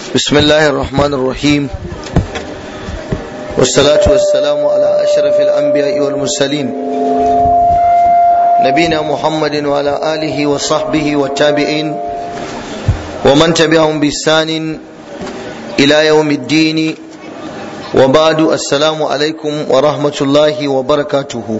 بسم الله الرحمن الرحيم والصلاة والسلام على أشرف الأنبياء والمرسلين نبينا محمد وعلى آله وصحبه والتابعين ومن تبعهم بإحسان إلى يوم الدين وبعد السلام عليكم ورحمة الله وبركاته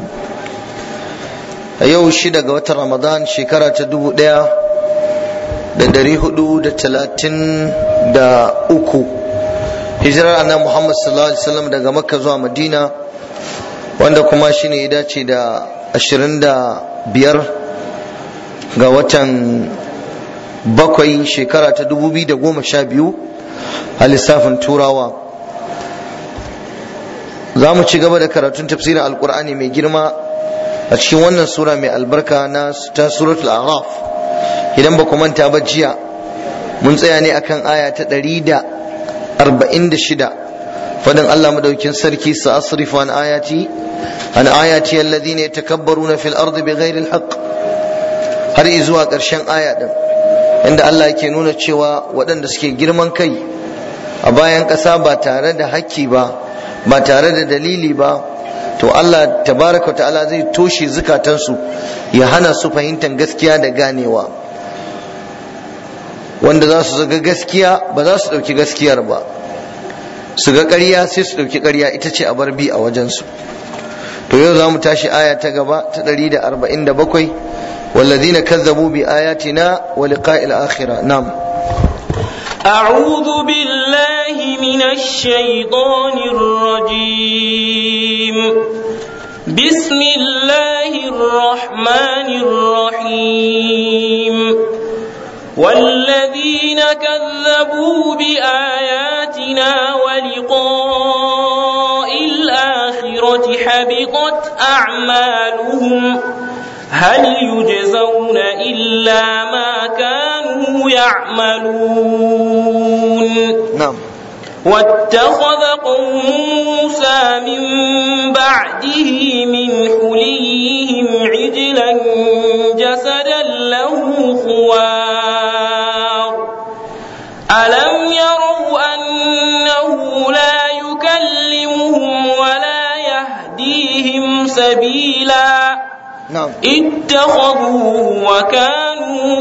yau shida ga watan ramadan shekara ta dubu daya da dari hudu da talatin da uku hijirar annabi muhammad sallallahu alaihi wasallam daga makka zuwa madina wanda kuma shine ya dace da ashirin da biyar ga watan bakwai shekara ta dubu biyu da goma sha biyu a lissafin turawa za mu ci gaba da karatun tafsirin alkur'ani mai girma a cikin wannan sura mai albarka na ta suratul araf idan ba ku manta ba jiya mun tsaya ne akan aya ta ɗari da arba'in da shida fadin Allah madaukin sarki sa asrifu an ayati an ayati alladhina yatakabbaruna fil ardi bighairi alhaq har zuwa ƙarshen aya din inda Allah yake nuna cewa waɗanda suke girman kai a bayan ƙasa ba tare da hakki ba ba tare da dalili ba to Allah tabaraka ta'ala zai toshe zukatansu ya hana su fahimtar gaskiya da ganewa wanda za su zaga gaskiya ba za su ɗauki gaskiyar ba su ga ƙarya sai su ɗauki ƙarya ita ce a bar bi a wajensu to yau za mu tashi aya ta gaba ta 147 والذين كذبوا بآياتنا ولقاء الآخرة نعم أعوذ بالله من الشيطان الرجيم بسم الله الرحمن الرحيم والذين كذبوا بآياتنا ولقاء الآخرة حبطت أعمالهم هل يجزون إلا ما كانوا يعملون نعم واتخذ قوم موسى من بعده من حليهم عجلا جسدا له خوار ألم يروا أنه لا يكلمهم ولا يهديهم سبيلا نعم اتخذوه وكانوا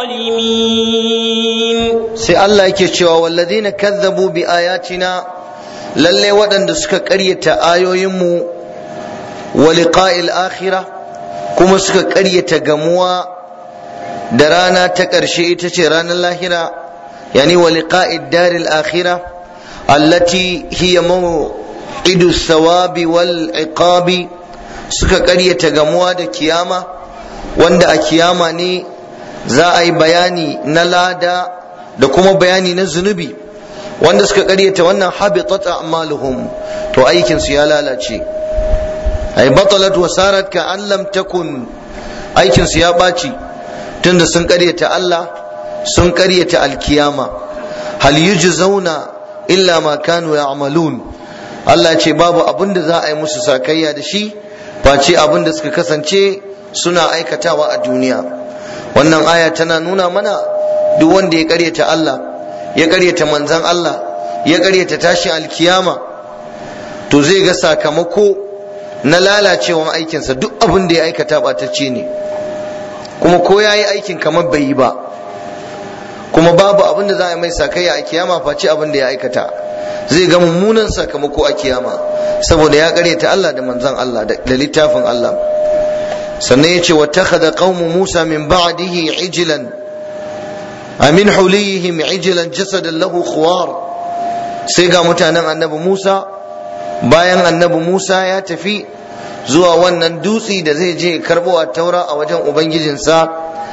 ظالمين sai Allah yake cewa walladina kazzabu bi ayatina lalle waɗanda suka ƙaryata ayoyinmu wa liqa'il akhirah kuma suka ƙaryata gamuwa da rana ta ƙarshe ita ce ranar lahira yani wa liqa'id daril akhirah allati hiya maw'idu thawabi wal iqabi suka ƙaryata gamuwa da kiyama wanda a kiyama ne za a yi bayani na lada da kuma bayani na zunubi wanda suka karyata wannan habitat a'maluhum to aikin su ya lalace ay batalat wa sarat ka an lam takun aikin su ya baci tunda sun karyata Allah sun karyata alkiyama hal yujzauna illa ma kanu ya'malun Allah ce babu abin da za a yi musu sakayya da shi face abin da suka kasance suna aikatawa a duniya wannan aya tana nuna mana duk wanda ya karyata Allah ya karyata manzan Allah ya karyata tashin alkiyama to zai ga sakamako na lalacewan aikinsa duk abin da ya aikata ɓatacce ne kuma ko ya yi aikin kamar bai yi ba kuma babu abin da za a yi mai sakayya a kiyama face abin da ya aikata zai ga mummunan sakamako a kiyama saboda ya karyata Allah da manzan Allah da littafin Allah sannan ya ce wa takhadha qaumu Musa min ba'dihi ijlan amin hulihim ijlan jasadan lahu khuwar sai ga mutanen annabi Musa bayan annabi Musa ya tafi zuwa wannan dutse da zai je karbo a taura a wajen ubangijinsa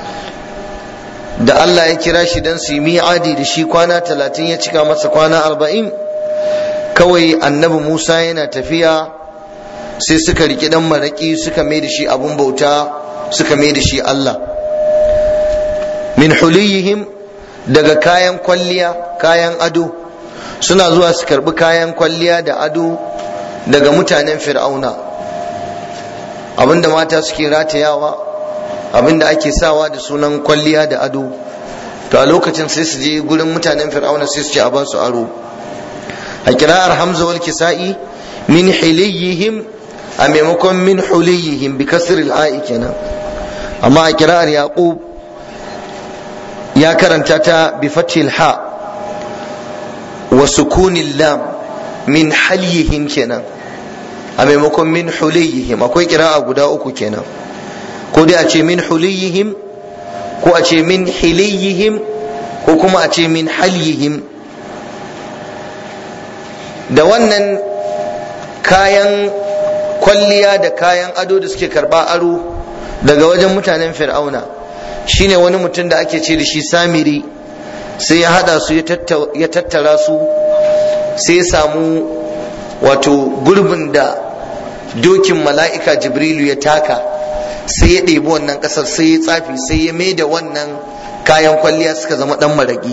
da Allah ya kira shi don su yi mi'adi da shi kwana talatin ya cika masa kwana arba'in kawai annabi Musa yana tafiya sai suka riƙi dan maraƙi suka mai da shi abun bauta suka mai da shi Allah min huliyihim daga kayan kwalliya kayan ado suna zuwa su karbi kayan kwalliya da ado daga mutanen fir'auna abinda mata suke ratayawa abinda ake sawa da sunan kwalliya da ado to a lokacin sai su je gurin mutanen fir'auna sai su ce a ba su aro a kira'ar hamza wal kisa'i min hiliyihim a maimakon min huliyihim bi kasr al kenan amma a kira'ar yaqub ya karanta ta bi fathil ha wa sukunil lam min halyihim kenan a maimakon min huliyihim akwai kira'a guda uku kenan ko dai a ce min huliyihim ko a ce min hiliyihim ko kuma a ce min halyihim da wannan kayan kwalliya da kayan ado da suke karba aro daga wajen mutanen fir'auna shine wani mutum da ake ce da shi samiri sai ya hada su ya tattara su sai ya samu wato gurbin da dokin mala'ika jibrilu ya taka sai ya ɗebi wannan ƙasar sai ya tsafi sai ya mai da wannan kayan kwalliya suka zama ɗan maraƙi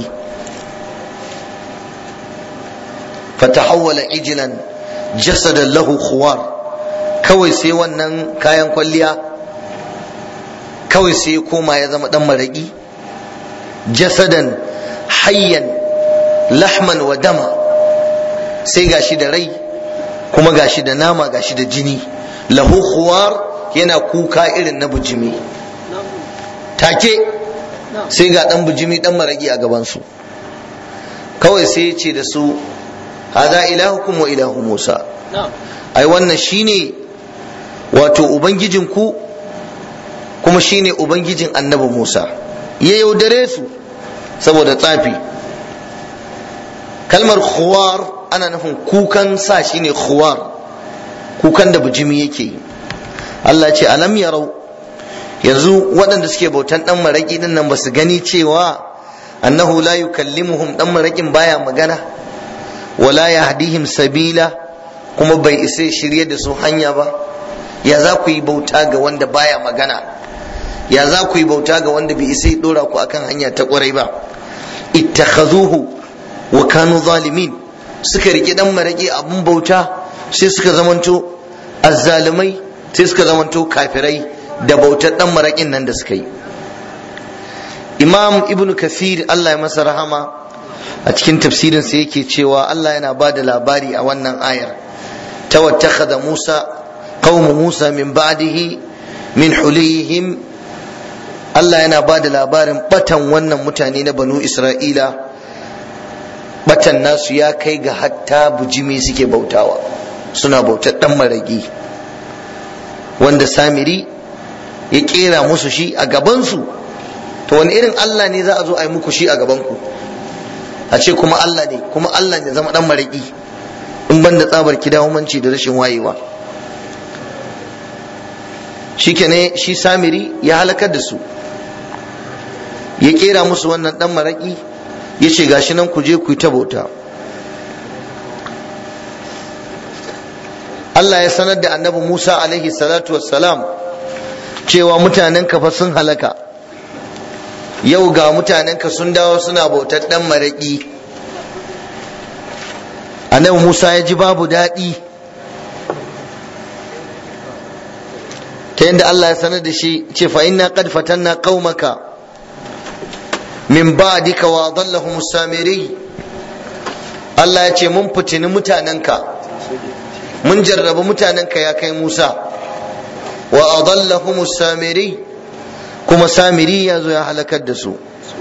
fatahawwala ijilan jasadan lahu khuwar kawai sai wannan kayan kwalliya kawai sai ya koma ya zama ɗan maraƙi jasadan hayyan lahman wa dama sai gashi da rai kuma gashi da nama gashi da jini lahu khuwar yana kuka irin na bujimi take sai ga dan bujimi dan maragi a gabansu kawai sai ya ce da su hada ilahukum wa ilahu musa ai wannan shine wato ubangijinku kuma shine ubangijin annabi musa ya yaudare su saboda tsafi kalmar khuwar ana nufin kukan sa shine khuwar kukan da bujimi yake yi Allah ce alam yarau yanzu waɗanda suke bautan ɗan maraƙi din nan ba su gani cewa annahu la yukallimuhum ɗan maraƙin baya magana wala yahdihim sabila kuma bai isa shirye da su hanya ba ya za ku yi bauta ga wanda baya magana ya za ku yi bauta ga wanda bai isa dora ku akan hanya ta ƙwarai ba ittakhazuhu wa kanu zalimin suka rike ɗan maraƙi abun bauta sai suka zamanto azzalumai sai suka zamanto kafirai da bautar dan maraƙin nan da suka yi imam ibnu kathir allah ya masa rahama a cikin tafsirin sa yake cewa allah yana ba da labari a wannan ayar tawattakhadha musa qaumu musa min ba'dihi min hulihim allah yana ba da labarin batan wannan mutane na banu isra'ila batan nasu ya kai ga hatta bujimi suke bautawa suna bautar dan maraƙi wanda samiri ya kera musu shi a gabansu to wani irin Allah ne za a zo a yi muku shi a gabanku a ce kuma Allah ne kuma Allah ne zama dan maraki in ban da tsabar kidahumanci da rashin wayewa shi ne shi samiri ya halakar da su ya kera musu wannan dan maraki ya ce gashi nan ku je ku yi ta bauta Allah ya sanar da annabi Musa alaihi salatu wassalam cewa mutanen fa sun halaka yau ga mutanen ka sun dawo suna bautar dan maraki annabi Musa ya ji babu daɗi ta yadda Allah ya sanar da shi ce fa inna qad fatanna qaumaka min ba'dika wa adallahum samiri Allah ya ce mun fitini mutanenka mun jarraba mutanenka ya kai Musa wa adallahum samiri kuma samiri ya zo ya halakar da su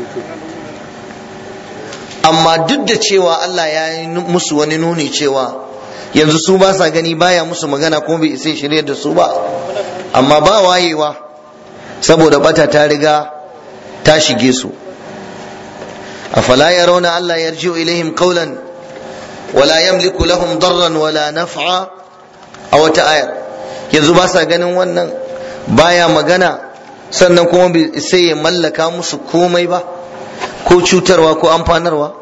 amma duk da cewa Allah ya yi musu wani nuni cewa yanzu su ba sa gani baya musu magana kuma bai isa shirye da su ba amma ba wayewa saboda bata ta riga ta shige su afala yarawna Allah yarji'u ilaihim qawlan wala yamliku lahum darran wala naf'a a wata ayar yanzu ba sa ganin wannan baya magana sannan kuma bai sai ya mallaka musu komai ba ko cutarwa ko amfanarwa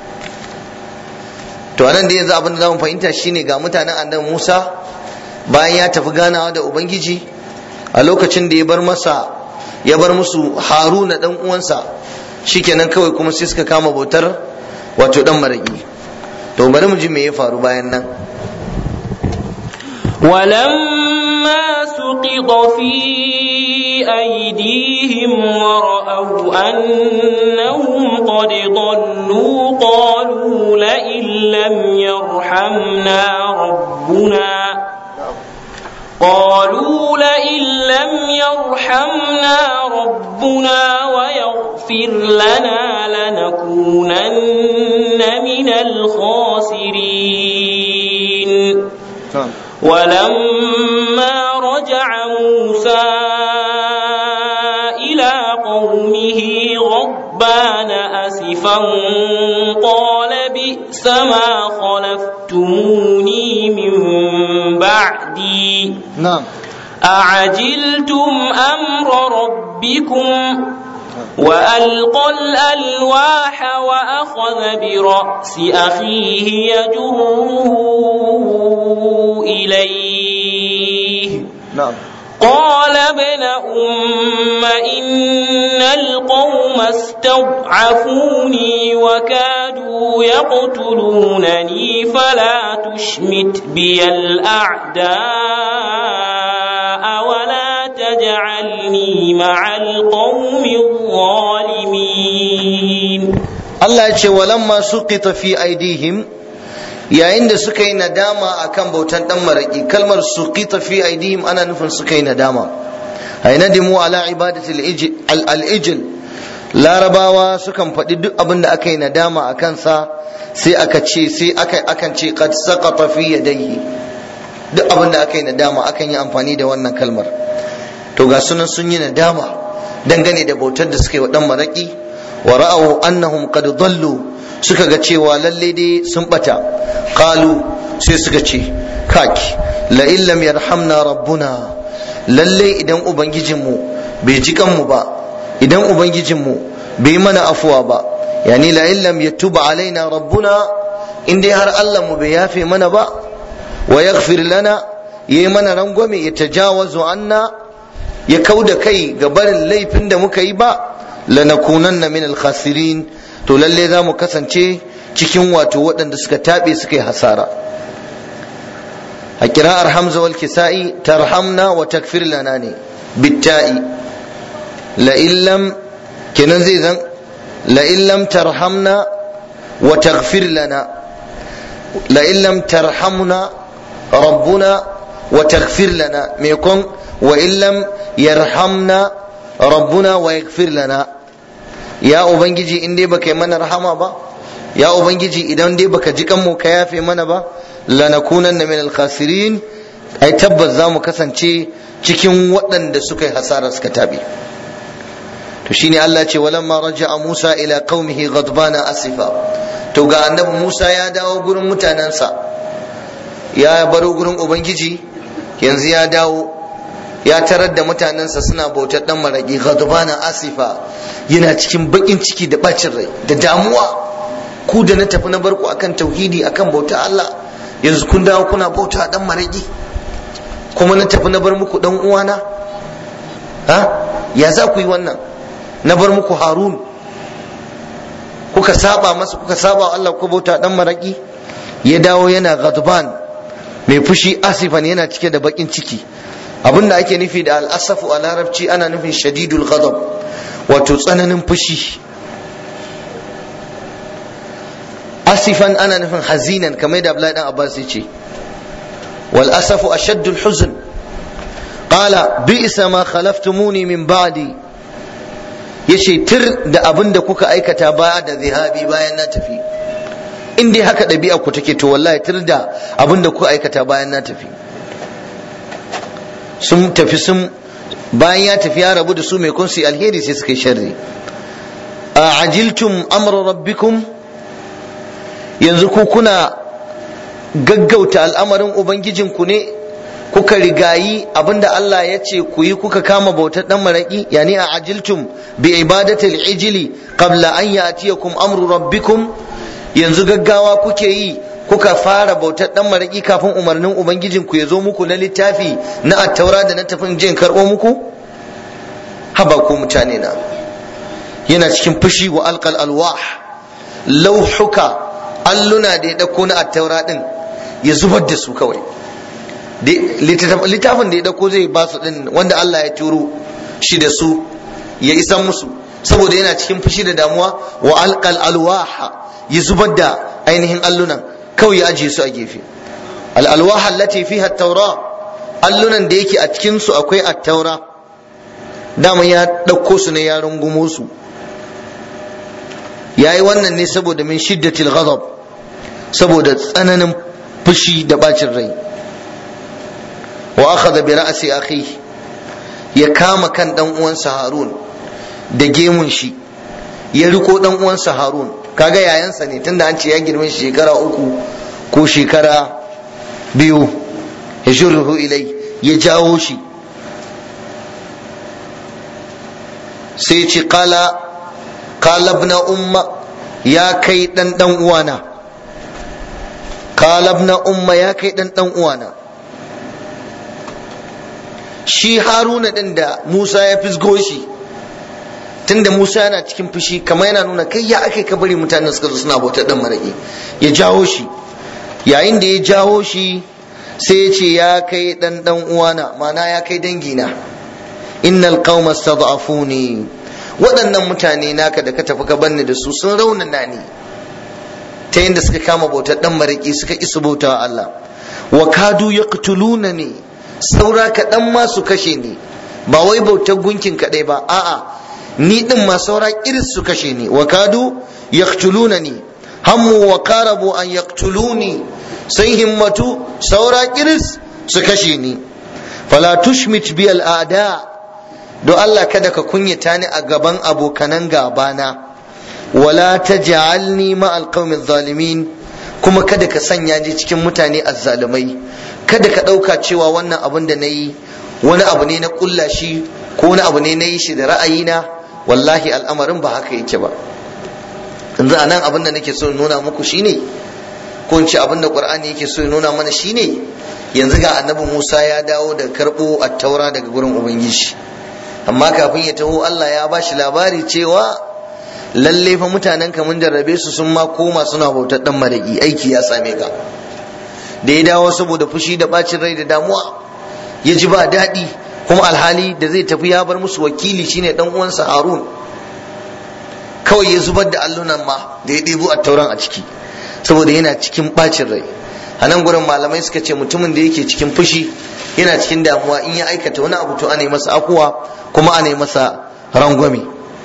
to anan da yanzu abin da zamu fahimta shine ga mutanen annabi Musa bayan ya tafi ganawa da ubangiji a lokacin da ya bar masa ya bar musu Haruna dan uwansa shikenan kawai kuma sai suka kama bautar wato dan maraki to bari mu ji me ya faru bayan nan ولما سقط سقط في أيديهم ورأوا أنهم قد ضلوا قالوا لئن لم يرحمنا ربنا قالوا لئن لم يرحمنا ربنا ويغفر لنا لنكونن من الخاسرين ولما رجع موسى إلى قومه غضبان أسفا قال بئس ما خلفتموني من بعدي نعم أعجلتم أمر ربكم وألقى الألواح وأخذ برأس أخيه يجره إليه نعم قال ابن أم إن القوم استضعفوني وكادوا يقتلونني فلا تشمت بي الأعداء ولا تجعلني مع القوم الظالمين Allah ya ce walamma suqita fi aidihim yayin da suka yi nadama akan bautan dan maraki kalmar suqita fi aidihim ana nufin suka yi nadama ay nadimu ala ibadati al-ijl larabawa sukan faɗi duk abin da aka yi nadama a kansa sai aka ce sai aka akan ce qad saqata fi yadayhi duk abin da aka yi nadama akan yi amfani da wannan kalmar to ga sunan sun yi nadama dangane da bautar da suka yi wa dan maraki wa ra'aw annahum qad dallu suka ga cewa lalle dai sun bata qalu sai suka ce kaki la illam yarhamna rabbuna lalle idan ubangijinmu bai ji kanmu ba idan ubangijinmu bai mana afuwa ba yani la illam yatuba alaina rabbuna in dai har Allah mu bai yafe mana ba wa yaghfir lana yayi mana rangwame ya tajawazu anna ya kauda kai ga barin laifin da muka yi ba lanakunanna min al-khasirin to lalle za mu kasance cikin wato waɗanda suka taɓe suka yi hasara a kira'ar hamza wal kisa'i tarhamna wa takfir lana ne bitta'i la illam kenan zai zan la illam tarhamna wa taghfir lana la illam tarhamna rabbuna wa taghfir lana me kon wa illam yarhamna rabbuna wa yaghfir lana ya ubangiji in dai baka yi mana rahama ba ya ubangiji idan dai baka ji kanmu ka yafe mana ba lanakunanna min al-khasirin ai tabbas za mu kasance cikin waɗanda suka yi hasara suka tabe to shine Allah ce walamma raja'a Musa ila qaumihi ghadbana asifa to ga annabi Musa ya dawo gurin mutanensa ya baro gurin ubangiji yanzu ya dawo ya tarar da mutanensa suna bautar dan maraki ghadbana asifa yana cikin bakin ciki da bacin rai da damuwa ku da na tafi na barku akan tauhidi akan bauta Allah yanzu kun dawo kuna bauta dan maraki kuma na tafi na bar muku dan uwana ha ya za ku yi wannan na bar muku harun kuka saba masa kuka saba Allah ku bauta dan maraki ya dawo yana ghadban mai fushi asifan yana cike da bakin ciki abinda ake nufi da al'asafu a larabci ana nufin shadidul ghadab wato tsananin fushi asifan ana nufin hazinan kamar da Abdullahi dan Abbas ya ce wal asafu ashaddul huzn qala bi'sa ma khalaftumuni min ba'di yace tir da abin da kuka aikata baya da zihabi bayan na tafi in dai haka ɗabi'a ku take to wallahi tir da abin da kuka aikata bayan na tafi sun tafi sun bayan ya tafi ya rabu da su mai kun su alheri sai suka yi sharri a ajiltum amra rabbikum yanzu ku kuna gaggauta al'amarin ubangijinku ne kuka rigayi abinda Allah ya ce ku yi kuka kama bautar dan maraki yani a ajiltum bi ibadatil ijili qabla an ya'tiyakum amru rabbikum yanzu gaggawa kuke yi kuka fara bautar dan maraki kafin umarnin ubangijin ku ya zo muku na littafi na attaura da na tafin jin karbo muku haba ku mutane na yana cikin fushi wa alqal alwah lauhuka alluna da ya dauko na attaura din ya zubar da su kawai littafin da ya dauko zai ba su din wanda Allah ya turo shi da su ya isan musu saboda yana cikin fushi da damuwa wa alqal alwaha ya zubar da ainihin allunan kawai ya ajiye su a gefe al alwaha allati fiha at-taura allunan da yake a cikin su akwai at-taura dama ya dauko su ne ya rungumo su yayi wannan ne saboda min shiddatil ghadab saboda tsananin fushi da bacin rai wa akhadha bi ra'si akhi ya kama kan dan uwansa Harun da gemun shi ya riko dan uwansa Harun kaga yayansa ne tunda an ce ya girme shi shekara uku ko shekara biyu ya shurruhu ilai ya jawo shi sai ce kala kala ibn umma ya kai dan dan uwana kala ibn umma ya kai dan dan uwana shi haruna din da musa ya fisgo shi tunda musa yana cikin fushi kamar yana nuna kai ya ake ka bari mutanen suka zo suna bautar dan maraki ya jawo shi yayin da ya jawo shi sai ya ce ya kai dan dan uwana mana ya kai dangina innal qauma stad'afuni waɗannan mutane naka da ka tafi ka banni da su sun raunana ni ta yadda suka kama bautar dan maraki suka isa bautawa Allah wa kadu yaqtuluna ni saura kaɗan ma su kashe ni ba wai bautar gunkin kaɗai ba a'a ni ɗin ma saura iris su kashe ni wa kadu yaqtuluna ni hammu wa karabu an yaqtuluni sai himmatu saura iris su kashe ni fala tushmit bi al'ada do Allah kada ka kunyata ni a gaban abokanan gabana wala taj'alni ma alqawmi zalimin kuma kada ka sanya ni cikin mutane azzalumai kada ka ɗauka cewa wannan abin da na yi wani abu ne na ƙulla shi ko wani abu ne na yi shi da ra'ayina wallahi al'amarin ba haka yake ba yanzu a nan abin da nake so nuna muku shine ko in ce abin da qur'ani yake so nuna mana shine yanzu ga annabi musa ya dawo da karɓo attaura daga gurin ubangiji amma kafin ya taho allah ya ba shi labari cewa lalle fa mutanen ka mun jarrabe su sun ma koma suna bautar dan maraki aiki ya same ka da ya dawo saboda fushi da bacin rai da damuwa ya ji ba daɗi kuma alhali da zai tafi ya bar musu wakili shine dan uwansa harun kawai ya zubar da allunan ma da ya ɗebo a tauran a ciki saboda yana cikin bacin rai a nan gurin malamai suka ce mutumin da yake cikin fushi yana cikin damuwa in ya aikata wani abu to ana yi masa akuwa kuma ana yi masa rangwame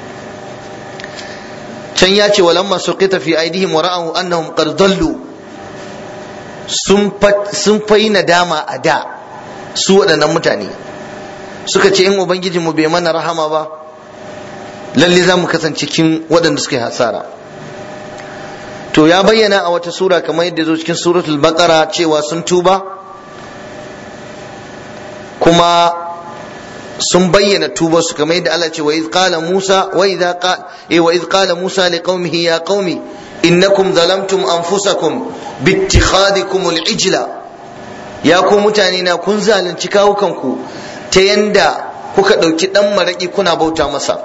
can ya ce walamma suqita fi aidihim wa ra'ahu annahum qad dallu sun fayi nadama a da su waɗannan mutane suka ce in ubangijinmu bai mana rahama ba lalle za mu kasance cikin waɗanda suka yi hasara to ya bayyana a wata sura kamar yadda zo cikin suratul baqara cewa sun tuba kuma sun bayyana tuba su kamar yadda Allah ce wa iz qala Musa wa idza qala wa iz qala Musa liqaumihi ya qaumi innakum zalamtum anfusakum bittikhadikum al-ijla ya ku mutane na kun zalunci kawukanku ta yanda kuka ɗauki ɗan maraƙi kuna bauta masa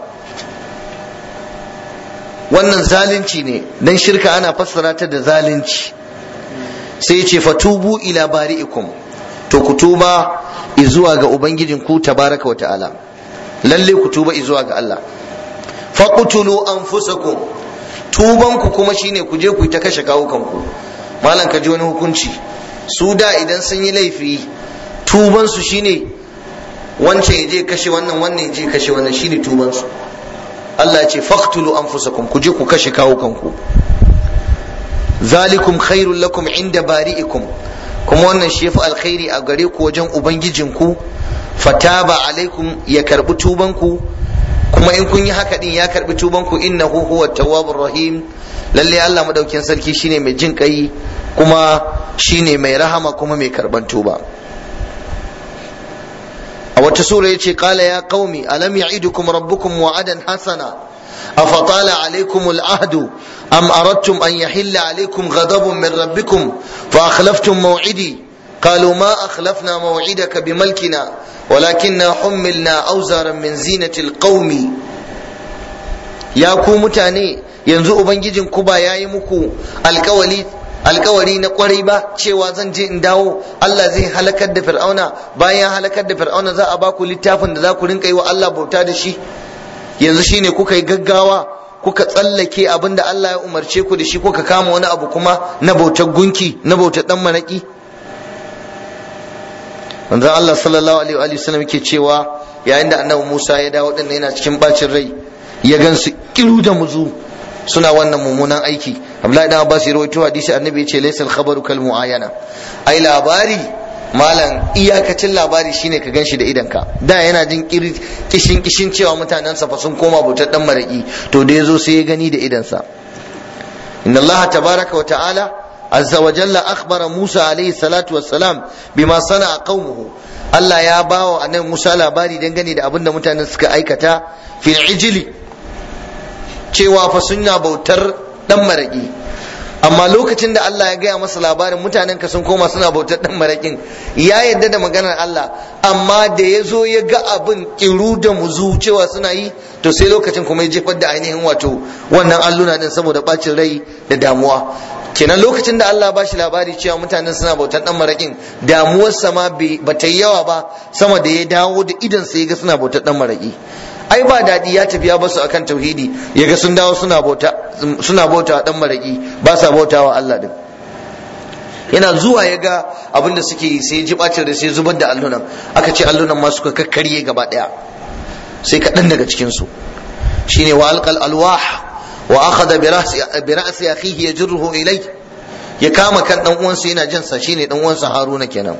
wannan zalunci ne dan shirka ana fassara ta da zalunci sai ya ce fatubu ila bari'ikum to ku tuba izuwa ga ubangijin ku tabaraka wa ta'ala lalle ku tuba izuwa ga Allah faqtulu anfusakum tuban ku kuma shine ku je ku ta kashe kawukanku malam ka ji wani hukunci su da idan sun yi laifi tuban su shine wancan ya je kashe wannan wannan ya je kashe wannan shine tuban su Allah ya ce faqtulu anfusakum ku je ku kashe kawukanku zalikum khairul lakum inda bari'ikum kuma wannan shi yafi alkhairi a gare ku wajen ubangijinku fataba alaikum ya karbi tubanku kuma in kun yi haka din ya karbi tubanku innahu huwa tawwabur rahim lalle Allah madaukin sarki shine mai jin kai kuma shine mai rahama kuma mai karban tuba a wata sura yace qala ya qaumi alam ya'idukum rabbukum wa'adan hasana أفطال عليكم العهد أم أردتم أن يحل عليكم غضب من ربكم فأخلفتم موعدي قالوا ما أخلفنا موعدك بملكنا ولكننا حملنا أوزارا من زينة القوم يا ku mutane yanzu ubangijin ku ba yayi muku alkawali alkawari na kwarai ba cewa zan je in dawo Allah zai halakar da fir'auna bayan halakar da fir'auna za a ba ku littafin da za ku rinka yi wa Allah bauta da shi yanzu shine kuka yi gaggawa kuka tsallake abin da Allah ya umarce ku da shi kuka kama wani abu kuma na bautar gunki na bautar dan maraki manzon Allah sallallahu alaihi wa sallam yake cewa yayin da annabi Musa ya dawo din yana cikin bacin rai ya gansu kiru da muzu suna wannan mummunan aiki Abdullahi dan Abbas ya rawaito hadisi annabi ya ce laysal khabaru kal muayana ai labari malam iyakacin labari shine ka ganshi da idanka da yana jin kishin kishin cewa mutanensa fa sun koma bautar dan maraki to da yazo sai ya gani da idansa inna allaha tabaraka wa ta'ala azza wa jalla akhbara musa alayhi salatu wassalam bima sana'a qaumuhu Allah ya bawa annabi Musa labari dangane da abin da mutanen suka aikata fil ijli cewa fa sunna bautar dan maraki amma lokacin da Allah ya gaya masa labarin mutanen ka sun koma suna bautar dan marakin ya yadda da maganar Allah amma da ya zo ya ga abin kiru da muzu cewa suna yi to sai lokacin kuma ya jefar da ainihin wato wannan alluna din saboda bacin rai da damuwa kenan lokacin da Allah ba shi labari cewa mutanen suna bautar dan marakin damuwarsa ma ba ta yi yawa ba sama da ya dawo da idan sai ya ga suna bautar dan maraki ai ba daɗi ya tafi ya basu akan tauhidi ya ga sun dawo suna bauta suna bauta dan maraki ba sa bauta wa Allah din yana zuwa ya ga abin da suke yi sai ji bacin da sai zubar da allunan aka ce allunan ma suka kakkarye gaba ɗaya sai kaɗan daga cikin su shine wa alqal alwah wa akhadha bi ra'si bi ra'si akhihi yajruhu ilay ya kama kan dan uwansa yana jin sa shine dan uwansa Haruna kenan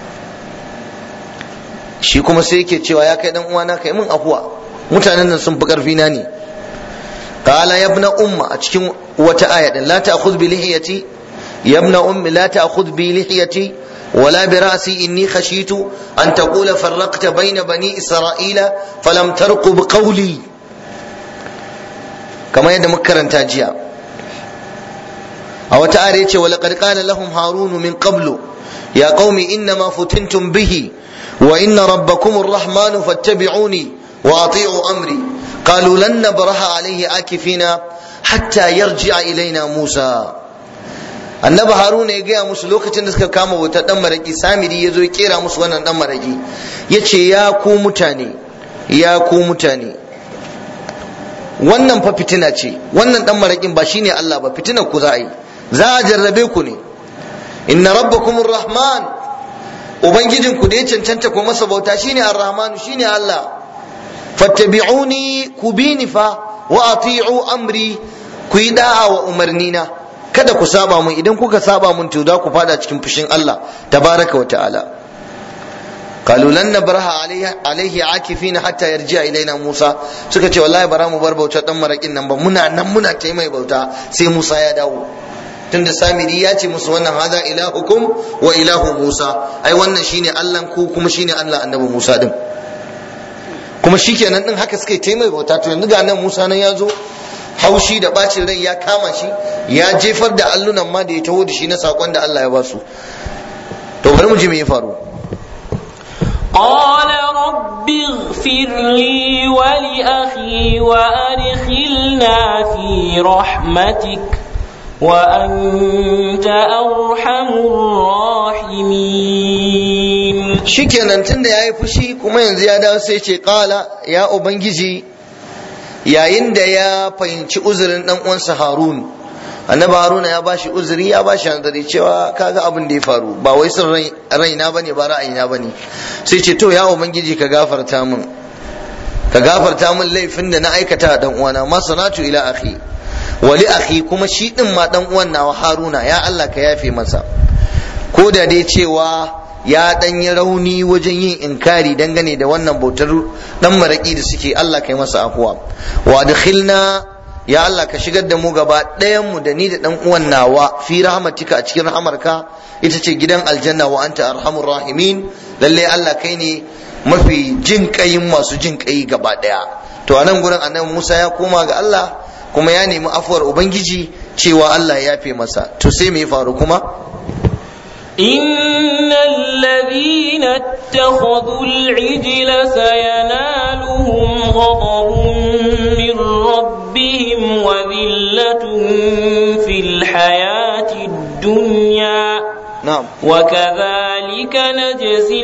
shi kuma sai yake cewa ya kai dan uwana kai min afuwa mutanen nan sun fi karfi na ne qala ya ibna umma a cikin wata aya din la ta'khudh bi lihiyati ya ibna ummi la ta'khudh bi lihiyati ولا برأسي إني خشيت أن تقول فرقت بين بني إسرائيل فلم ترقب قولي كما يد مكرا تاجيا أو تعالى ولقد قال لهم هارون من قبل يا قوم إنما فتنتم به وإن ربكم الرحمن فاتبعوني وأطيعوا أمري قالوا لن نبرح عليه عاكفين حتى يرجع إلينا موسى annabi haruna ya gaya musu lokacin da suka kama wuta dan maraki samiri ya zo ya kera musu wannan dan maraki ya ce ya ku mutane ya ku mutane wannan fa fitina ce wannan dan marakin ba shine Allah ba fitinar ku za a yi za a jarrabe ku ne inna rabbakumur rahman ubangijin ku da ya cancanta ko masa bauta shine ar-rahmanu shine Allah fattabi'uni ku bini fa wa ati'u amri ku yi da'a wa umarnina kada ku saba mun idan kuka saba mun to za ku fada cikin fushin Allah tabaraka wa ta'ala قالوا لن نبرح عليه عليه عاكفين حتى يرجع الينا موسى suka ce wallahi bara mu bar bautar dan marakin nan ba muna nan muna ta mai bauta sai Musa ya dawo tunda samiri ya ce musu wannan hada ilahukum wa ilahu Musa ai wannan shine Allah ku kuma shine Allah annabi Musa din kuma shikenan din haka suka yi mai bauta to yanzu ga nan Musa nan ya zo haushi da bacin rai ya kama shi ya jefar da allunan ma da ya taho da shi na sakon da Allah ya ba su to bari mu ji me ya faru قال رب اغفر لي ولأخي وأدخلنا في رحمتك وأنت أرحم الراحمين shikenan tunda ya yi fushi kuma yanzu ya dawo sai ce kala ya ubangiji yayin da ya fahimci uzurin dan uwansa harun annabi haruna ya bashi uzuri ya bashi hanzari cewa kaga abin da ya faru ba wai son raina bane ba ra'ayina bane sai ce to ya ubangiji ka gafarta min ka gafarta min laifin da na aikata dan uwana ma sanatu ila akhi wali akhi kuma shi din ma dan uwan nawa haruna ya Allah ka yafe masa ko da dai cewa ya dan yi rauni wajen yin inkari dangane da wannan bautar dan maraki da suke Allah kai masa afuwa wa adkhilna ya Allah ka shigar da mu gaba ɗayan mu da ni da dan uwan nawa fi rahmatika a cikin rahamarka ita ce gidan aljanna wa anta arhamur rahimin lalle Allah kai ne mafi jin kayin masu jin kai gaba ɗaya to anan gurin annabi Musa ya koma ga Allah kuma ya nemi afuwar ubangiji cewa Allah ya yafe masa to sai me ya faru kuma إن الذين اتخذوا العجل سينالهم غضب من ربهم وذلة في الحياة الدنيا na'am وكذلك نجزي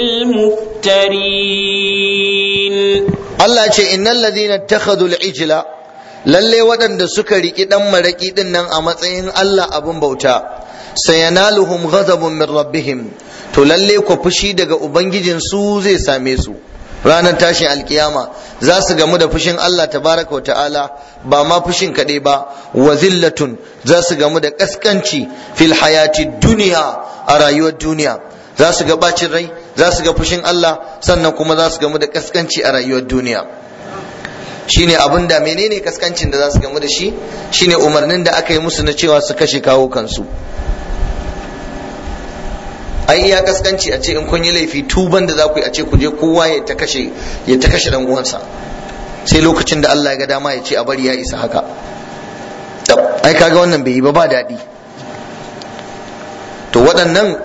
المفترين Allah ce innal ladina ittakhadhu al-ijla lalle waɗanda suka riki dan maraki din nan a matsayin Allah abun bauta sayanaluhum ghadabun min rabbihim to lalle ko fushi daga ubangijin su zai same su ranar tashin alkiyama za su gamu da fushin Allah tabaraka wa ta'ala ba ma fushin kaɗai ba wa zillatun za su gamu da ƙasƙanci fil hayati duniya a rayuwar duniya za su ga bacin rai za su ga fushin Allah sannan kuma za su gamu da ƙasƙanci a rayuwar duniya shine abin da menene kaskancin da za su gamu da shi shine umarnin da aka yi musu na cewa su kashe kawo kansu ai iya kaskanci a ce in kun yi laifi tuban da za ku yi a ce ku je kowa ya ta kashe ya ta kashe dan uwansa sai lokacin da Allah ya ga dama ya ce a bari ya isa haka tab ai kaga wannan bai yi ba ba daɗi to waɗannan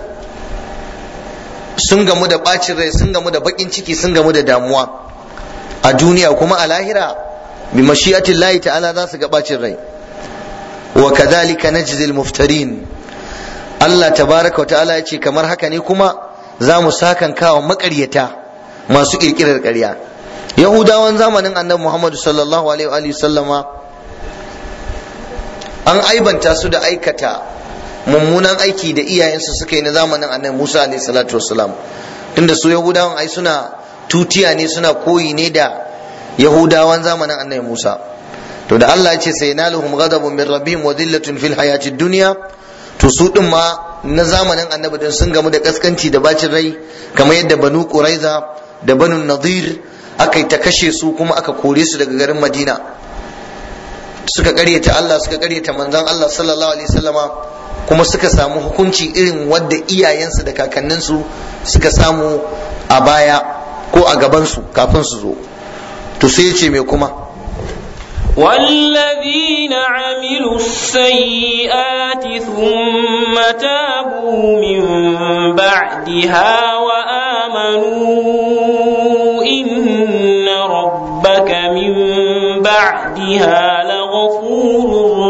sun gamu da ɓacin rai sun gamu da baƙin ciki sun gamu da damuwa a duniya kuma a lahira bi mashiyatin lahi ta'ala za su ga ɓacin rai wa kadhalika najzil muftarin Allah tabaraka wa ta'ala ya ce kamar haka ne kuma za mu sakan kawo makaryata masu kirkirar ƙarya yahudawan zamanin annabi muhammadu sallallahu alaihi wa sallama an aibanta su da aikata mummunan aiki da iyayensu suka yi na zamanin annabi musa alaihi salatu wasalam tunda su yahudawan ai suna tutiya ne suna koyi ne da yahudawan zamanin annabi musa to da Allah ya ce sai naluhum ghadabun min rabbihim wa dhillatun fil hayatid dunya to su din ma na zamanin annabi din sun gamu da kaskanci da bacin rai kamar yadda banu quraiza da banu nadir aka yi ta kashe su kuma aka kore su daga garin madina suka karyata Allah suka karyata manzon Allah sallallahu alaihi wasallama kuma suka samu hukunci irin wadda iyayensu da kakanninsu suka samu a baya ko a gabansu kafin su zo to sai ce me kuma والذين عملوا السيئات ثم تابوا من بعدها وآمنوا إن ربك من بعدها لغفور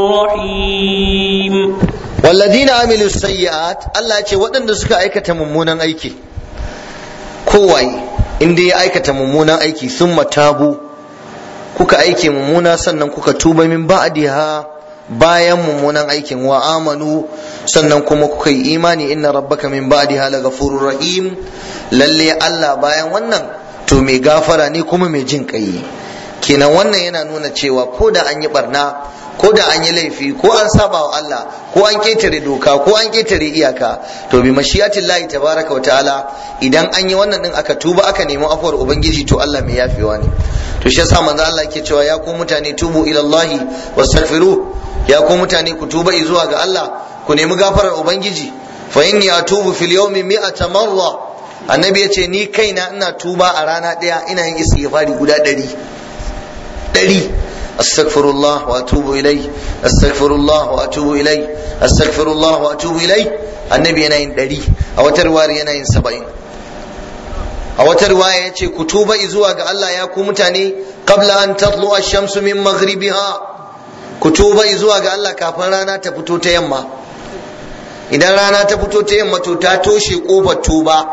رحيم والذين عملوا السيئات الله ce waɗanda suka aikata mummunan aiki kowai inda ya aikata mummunan aiki sun tabu kuka aike mummuna sannan kuka tuba min ba'diha bayan mummunan aikin wa amanu sannan kuma kuka yi imani inna rabbaka min ba'diha laghafurur rahim lalle Allah bayan wannan to mai gafara ne kuma mai jin kai kenan wannan yana nuna cewa ko da an yi barna ko da an yi laifi ko an saba wa Allah ko an ketare doka ko an ketare iyaka to bi mashiyatin lahi tabaraka wa ta'ala idan an yi wannan din aka tuba aka nemi afuwar ubangiji to Allah mai yafewa ne to shi yasa manzo Allah yake cewa ya ku mutane tubu ila Allah wastaghfiru ya ku mutane ku tuba zuwa ga Allah ku nemi gafarar ubangiji fa inni atubu fil yawmi mi'ata marra annabi yace ni kaina ina tuba a rana daya ina yin istighfari guda ɗari ɗari استغفر الله واتوب اليه استغفر الله واتوب اليه استغفر الله واتوب اليه annabi yana yin ɗari a wata riwayar yana yin saba'in a wata riwaya ya ce ku tuba zuwa ga Allah ya ku mutane qabla an tatlu ash-shamsu min maghribiha ku tuba zuwa ga Allah kafin rana ta fito ta yamma idan rana ta fito ta yamma to ta toshe kofar tuba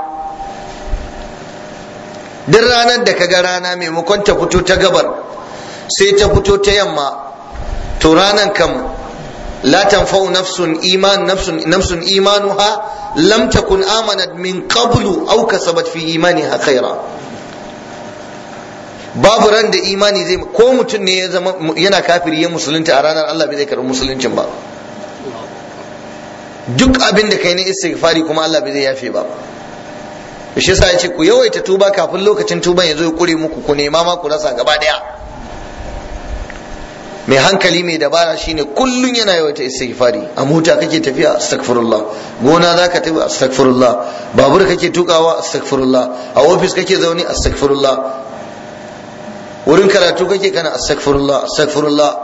duk ranar da kaga rana maimakon ta fito ta gabar sai ta fito ta yamma to ranan kam la tanfa'u nafsun iman nafsun nafsun imanuha lam takun amanat min qablu aw kasabat fi imaniha khaira babu ran da imani zai ko mutum ne ya zama yana kafiri ya musulunta a ranar Allah bai zai karɓi musuluncin ba duk abin da kai na istighfari kuma Allah bai zai yafe ba shi yasa ya ce ku yawaita tuba kafin lokacin tuban ya zo ya kure muku ku nema ma ku rasa gaba daya mai hankali mai dabara shine kullun yana yawaita istighfari a mota kake tafiya astaghfirullah gona zaka tafi astaghfirullah babur kake tukawa astaghfirullah a ofis kake zaune astaghfirullah wurin karatu kake kana astaghfirullah astaghfirullah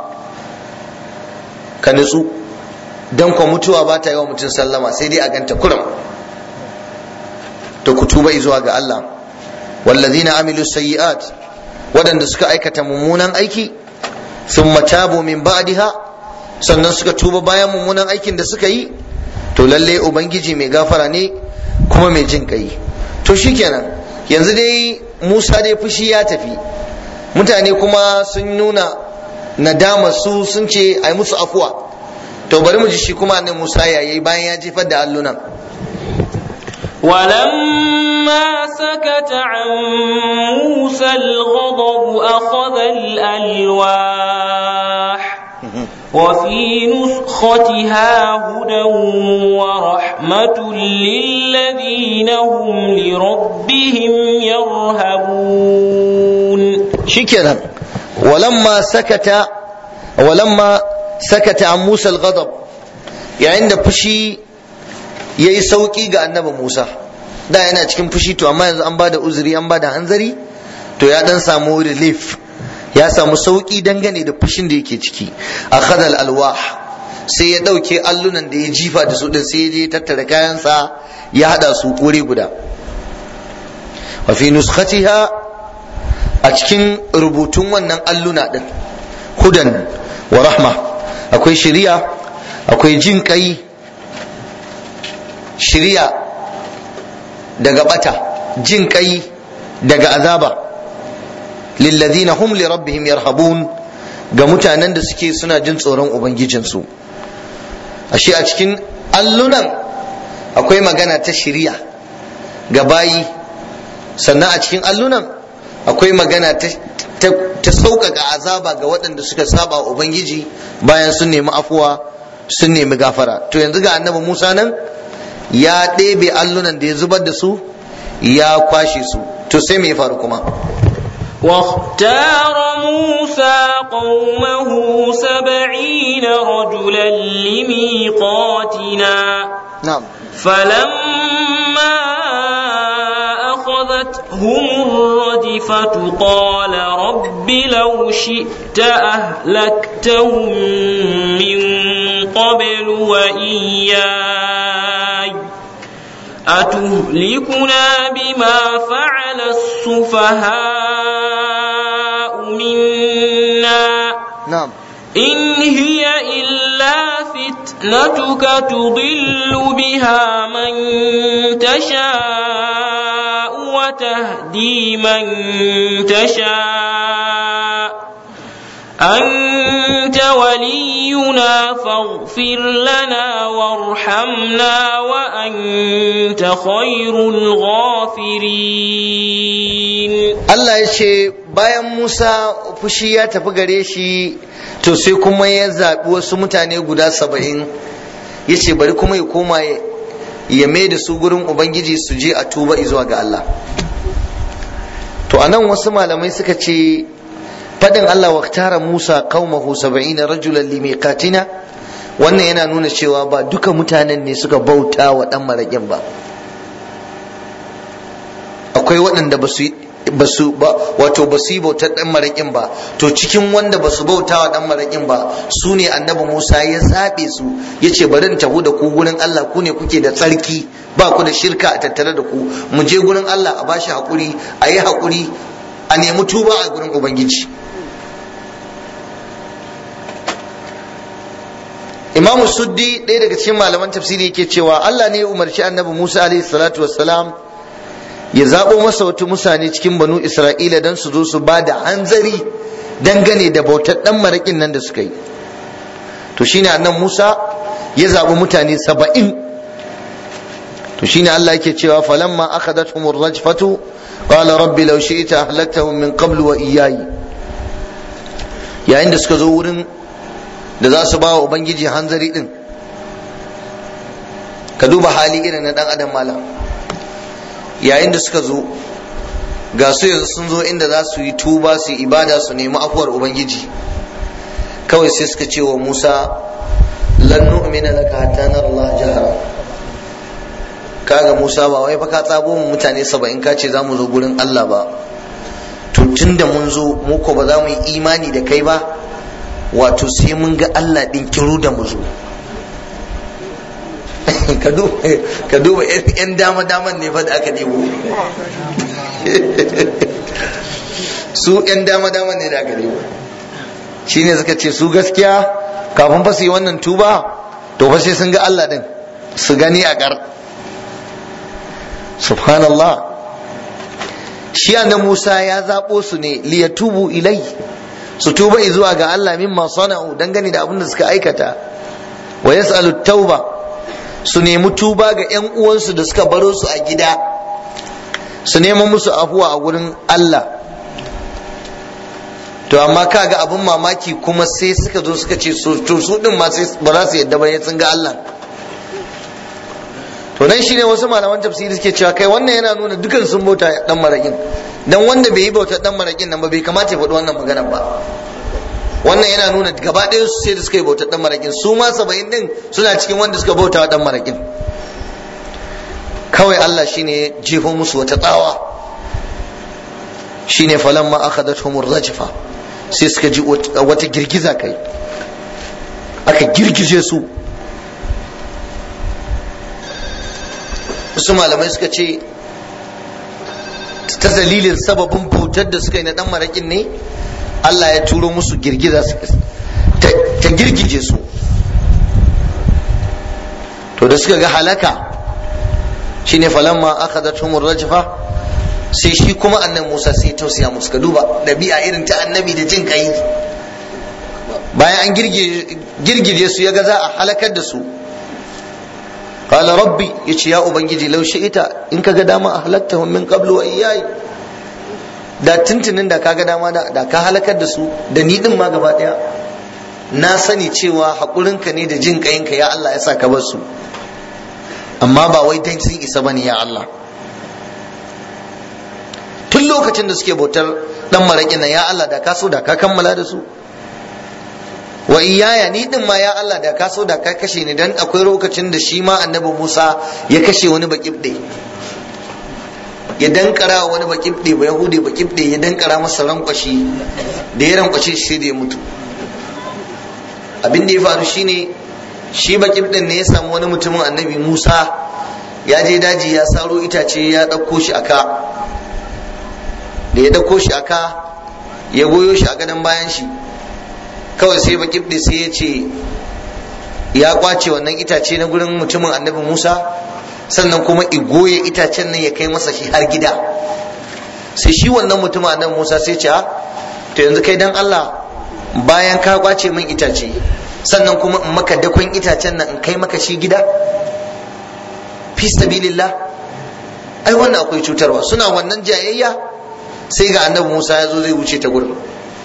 ka nutsu dan kwa mutuwa ba ta yi wa mutum sallama sai dai a ganta kuram to ku tuba zuwa ga Allah wallazina amilu sayyi'at waɗanda suka aikata mummunan aiki thumma tabu min ba'daha sannan suka tuba bayan mummunan aikin da suka yi to lalle ubangiji mai gafara ne kuma mai jin kai to shikenan yanzu dai Musa dai fushi ya tafi mutane kuma sun nuna nadama su sun ce ai musu afuwa to bari mu ji shi kuma annabi Musa yayi bayan ya jefar da allunan ولما سكت عن موسى الغضب أخذ الألواح وفي نسختها هدى ورحمة للذين هم لربهم يرهبون شكرا ولما سكت ولما سكت عن موسى الغضب يعني عند فشي yayi sauki ga annabi Musa da yana cikin fushi to amma yanzu an bada uzuri an bada hanzari to ya dan samu relief ya samu sauki dangane da fushin da yake ciki akhadha al-alwah sai ya dauke allunan da ya jifa da su din sai ya je tattara kayansa ya hada su wuri guda wa fi nuskhatiha a cikin rubutun wannan alluna din hudan wa rahma akwai shari'a akwai jin kai shari'a daga bata jin kai daga azaba lilladhina hum li rabbihim yarhabun ga mutanen da suke suna jin tsoron ubangijinsu ashe a cikin allunan akwai magana ta shiriya ga bayi sannan a cikin allunan akwai magana ta ta sauƙaƙa azaba ga waɗanda suka saba ubangiji bayan sun nemi afuwa sun nemi gafara to yanzu ga annabi musa nan ya ɗebe allunan da ya zubar da su ya kwashe su to sai me ya faru kuma واختار موسى قومه سبعين رجلا لميقاتنا نعم فلما أخذتهم الرجفة قال رب لو شئت أهلكتهم من قبل وإياي أتهلكنا بما فعل السفهاء منا نعم إن هي إلا فتنتك تضل بها من تشاء وتهدي من تشاء أنت ولينا فاغفر لنا وارحمنا وأنت خير الغافرين Allah ya ce bayan Musa fushi ya tafi gare shi to sai kuma ya zaɓi wasu mutane guda saba'in ya ce bari kuma ya koma ya mai da su gurin Ubangiji su je a tuba zuwa ga Allah to anan wasu malamai suka ce fadin Allah waktara Musa qaumahu saba'ina rajulan limiqatina wannan yana nuna cewa ba duka mutanen ne suka bauta wa dan maraƙin ba akwai waɗanda ba su basu ba wato ba su yi bautar dan maraƙin ba to cikin wanda ba su bauta wa dan maraƙin ba su ne annabi Musa ya zaɓe su ya ce bari in tafi da ku gurin Allah ku ne kuke da tsarki ba ku da shirka a tattare da ku mu je gurin Allah a bashi haƙuri a yi haƙuri a nemi tuba a gurin Ubangiji Imamu Suddi ɗaya daga cikin malaman tafsiri yake cewa Allah ne ya umarci annabi Musa alaihi salatu wassalam ya zaɓo masa wata mutane cikin banu Isra'ila don su zo su ba da hanzari dangane da bautar ɗan maraƙin nan da suka yi. To shine annan Musa ya zaɓi mutane saba'in. To shine Allah yake cewa falamma akhadathum ar-rajfatu qala rabbi law shi'ta ahlaktahum min qablu wa iyyayi. Yayin da suka zo wurin da za su ba wa Ubangiji hanzari din. Ka duba hali irin na ɗan adam malam. yayin da suka zo ga su yanzu sun zo inda za su yi tuba su yi ibada su nemi afuwar ubangiji kawai sai suka ce wa musa lan nu'mina laka hatta nara Allah jahara kaga musa ba wai fa ka tsabo mu mutane saba'in ka ce za mu zo gurin Allah ba to tunda mun zo mu ko ba za mu yi imani da kai ba wato sai mun ga Allah din kiru da mu zo ka duba yan dama daman ne fa da aka nemo su yan dama daman ne da aka nemo shine suka ce su gaskiya kafin fa su yi wannan tuba to fa sai sun ga Allah din su gani a ƙar subhanallah shi annabi Musa ya zaɓo su ne liyatubu ilai su tuba zuwa ga Allah mimma sana'u dangane da abin da suka aikata wa yas'alu tauba su nemi tuba ga ƴan uwansu da suka baro su a gida su neman musu afuwa a gurin Allah to amma kaga abin mamaki kuma sai suka zo suka ce to su din ma sai ba za su yadda ba sun ga Allah to nan shine wasu malaman tafsiri suke cewa kai wannan yana nuna dukan sun bauta dan marakin dan wanda bai yi bauta dan marakin nan ba bai kamata ya faɗi wannan magana ba wannan yana nuna gaba ɗaya su sai da suka yi bauta dan marakin su ma saba'in din suna cikin wanda suka bauta dan marakin kawai Allah shine ya jefo musu wata tsawa shine falamma akhadathum rajfa sai suka ji wata girgiza kai aka girgize su wasu malamai suka ce ta dalilin sababin bautar da suka yi na dan marakin ne Allah ya turo musu girgiza ta girgije su to da suka ga halaka shine falamma akhadathum rajfa sai shi kuma annan Musa sai tausaya musu ka duba ɗabi'a irin ta annabi da jin kai bayan an girgije su ya ga za a halakar da su qala rabbi yace ya ubangiji law ita in kaga dama a halaktahum min qablu wa iyai da tuntunin da kaga dama da ka halakar da su da ni din ma gaba daya na sani cewa haƙurinka ne da jin ƙayinka ya Allah ya sa ka bar su amma ba wai dan sun isa bane ya Allah tun lokacin da suke bautar dan maraƙin nan ya Allah da ka so da ka kammala da su wa iyaya ni din ma ya Allah da ka so da ka kashe ni dan akwai lokacin da shi ma annabi Musa ya kashe wani bakibde ya dankara wani bakibde ba yahudi bakibde ya dankara masa rankwashi da ya rankwashe shi sai da ya mutu abin da ya faru shine shi bakibden ne ya samu wani mutumin annabi Musa ya je daji ya saro itace ya ɗauko shi aka da ya ɗauko shi aka ya goyo shi a gadon bayan shi kawai sai bakibde sai ya ce ya kwace wannan itace na gurin mutumin annabi Musa sannan kuma igoye itacen nan ya kai masa shi har gida sai shi wannan mutumin annabi Musa sai ce to yanzu kai dan Allah bayan ka kwace min itace sannan kuma in maka dakon itacen nan in kai maka shi gida fi sabilillah ai wannan akwai cutarwa suna wannan jayayya sai ga annabi Musa ya zo zai wuce ta gurin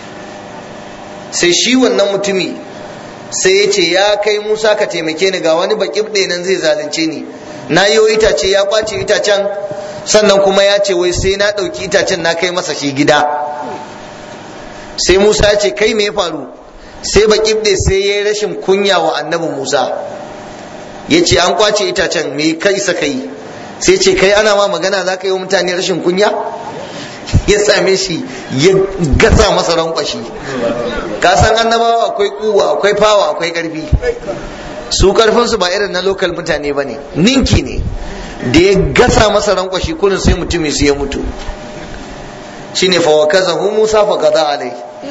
sai shi wannan mutumi sai ya ce ya kai Musa ka taimake ni ga wani baƙibɗe nan zai zalunce ni na yi itace ya kwace itacen sannan kuma ya ce wai sai na ɗauki itacen na kai masa shi gida sai Musa ya ce kai me ya faru sai baƙibɗe sai ya yi rashin kunya wa annabi Musa ya ce an kwace itacen me kai sa kai sai ce kai ana ma magana za ka yi wa mutane rashin kunya ya same shi ya gasa masa rankwashi ka san annabawa akwai kuwa akwai fawa akwai karfi su karfin su ba irin na lokal mutane ba ne ninki ne da ya gasa masa rankwashi kurin sai mutumin su ya mutu shine fa wa kazahu musa fa qada alai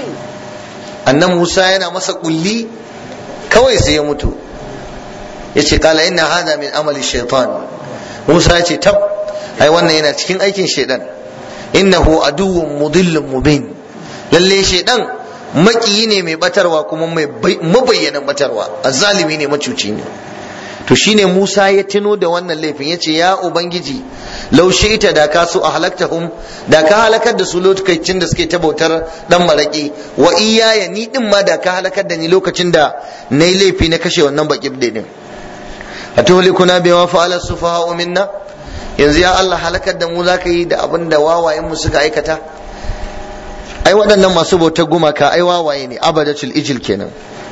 annan musa yana masa kulli kawai sai ya mutu yace kala inna hada min amali shaitan musa ya ce tab ai wannan yana cikin aikin shaitan innahu aduwwun mudillun mubin lalle shaitan makiyi ne mai batarwa kuma mai mabayyanan batarwa azzalimi ne macuci ne to shine Musa ya tuno da wannan laifin yace ya ubangiji law ita da ka so a halaktahum da ka halakar da su lokacin da suke ta bautar dan maraki wa iyaya ni din ma da ka halakar da ni lokacin da nayi laifi na kashe wannan baki din atuhlikuna bima fa'ala sufaha'u minna yanzu ya Allah halakar da mu zaka yi da abin da wawayen mu suka aikata ai waɗannan masu bautar gumaka ai wawaye ne abadatul ijil kenan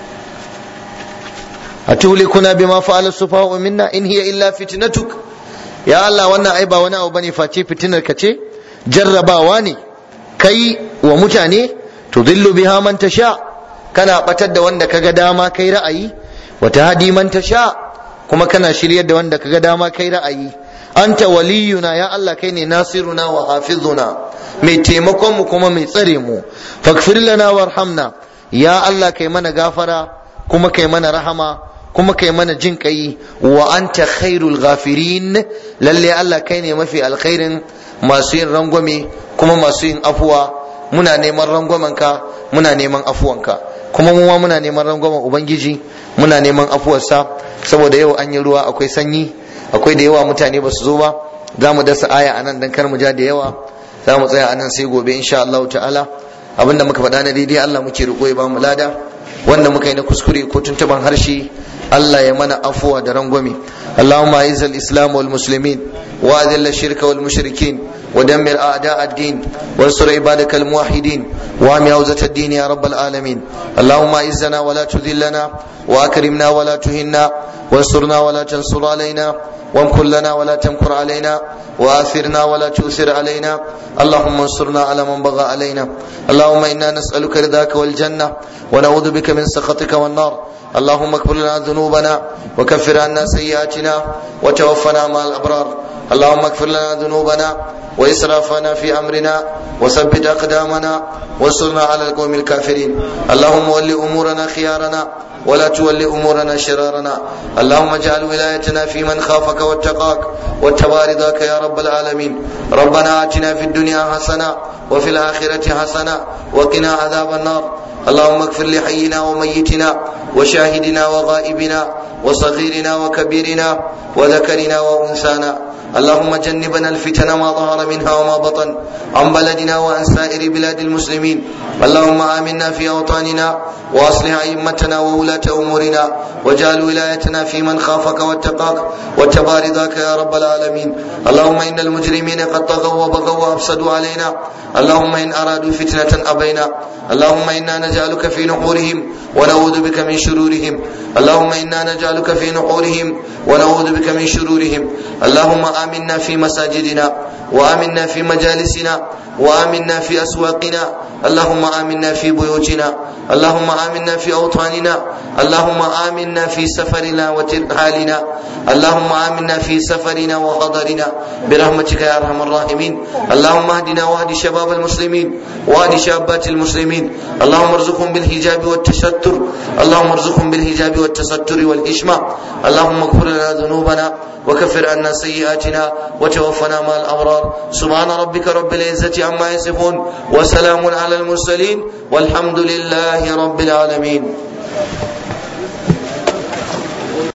atuhlikuna bima fa'ala sufaha'u minna in hiya illa fitnatuk ya Allah wannan ai ba wani abu bane face fitinar ka ce jarrabawa ne kai wa mutane tudillu biha man tasha kana batar da wanda kaga dama kai ra'ayi wa tahdi man tasha kuma kana shiryar da wanda kaga dama kai ra'ayi anta waliyuna ya Allah kai ne nasiruna wa hafizuna mai taimakon mu kuma mai tsare mu faghfir lana warhamna ya Allah kai mana gafara kuma kai mana rahama kuma kai mana jin kai wa anta khairul ghafirin lalle Allah kai ne mafi alkhairin masu yin rangwame kuma masu yin afuwa muna neman rangwamenka muna neman afuwanka kuma mu ma muna neman rangwamen ubangiji muna neman afuwarsa saboda yau an yi ruwa akwai sanyi akwai da yawa mutane ba su zo ba za mu dasa aya a nan dan kar mu ja da yawa za mu tsaya a nan sai gobe insha Allah ta'ala abinda muka faɗa na daidai Allah muke roƙo ya ba mu lada wanda muka yi na kuskure ko tuntuban harshe Allah ya mana afuwa da rangwame اللهم اعز الاسلام والمسلمين واذل الشرك والمشركين ودمر اعداء الدين وانصر عبادك الموحدين وام هوزة الدين يا رب العالمين اللهم اعزنا ولا تذلنا واكرمنا ولا تهنا وانصرنا ولا تنصر علينا وامكر لنا ولا تمكر علينا واثرنا ولا تؤثر علينا اللهم انصرنا على من بغى علينا اللهم انا نسالك رضاك والجنه ونعوذ بك من سخطك والنار اللهم اغفر لنا ذنوبنا وكفر عنا سيئاتنا وتوفنا مع الابرار اللهم اغفر لنا ذنوبنا واسرافنا في امرنا وثبت اقدامنا وانصرنا على القوم الكافرين اللهم ول امورنا خيارنا ولا تول امورنا شرارنا اللهم اجعل ولايتنا في من خافك واتقاك واتبع رضاك يا رب العالمين ربنا اتنا في الدنيا حسنه وفي الاخره حسنه وقنا عذاب النار اللهم اغفر لحينا وميتنا وشاهدنا وغائبنا وصغيرنا وكبيرنا وذكرنا وانثانا اللهم جنبنا الفتن ما ظهر منها وما بطن عن بلدنا وعن سائر بلاد المسلمين اللهم امنا في اوطاننا واصلح ائمتنا وولاة امورنا واجعل ولايتنا في من خافك واتقاك واتبع رضاك يا رب العالمين اللهم ان المجرمين قد طغوا وبغوا وافسدوا علينا اللهم ان ارادوا فتنه ابينا اللهم انا نجعلك في نحورهم ونعوذ بك من شرورهم اللهم انا نجعلك في نحورهم ونعوذ بك من شرورهم اللهم امنا في مساجدنا وامنا في مجالسنا وامنا في اسواقنا اللهم امنا في بيوتنا اللهم امنا في اوطاننا اللهم امنا في سفرنا وترحالنا اللهم امنا في سفرنا وحضرنا برحمتك يا ارحم الراحمين اللهم اهدنا واهد شباب المسلمين واهد شابات المسلمين اللهم ارزقهم بالحجاب والتستر اللهم ارزقهم بالحجاب والتستر والحشمه اللهم اغفر لنا ذنوبنا وكفر عنا سيئاتنا وتوفنا مع الابرار سبحان ربك رب العزه عما يصفون وسلام على المرسلين والحمد لله رب العالمين